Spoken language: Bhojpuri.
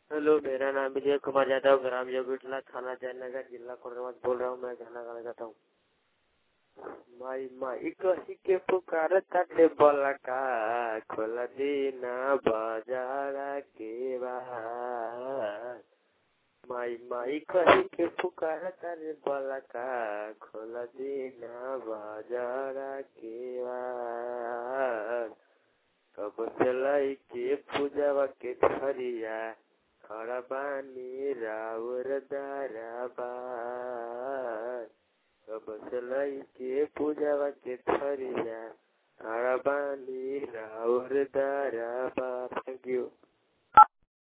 हेलो मेरा नाम विजय कुमार यादव ग्राम योगिटला थाना जयनगर जिला कोडरवा बोल रहा हूँ मैं गाना गाना चाहता हूँ माई माई कही के पुकार ताटे बलका खोल दीना बाजारा के बाहर माई माई कही के पुकार तारे बलका खोल दीना बाजारा के बाहर कब चलाई के पूजवा के थरिया खड़ा बानी राउर दाराबार कब चलाई के पूजवा के थरिया खड़ा बानी राउर दाराबार थैंक यू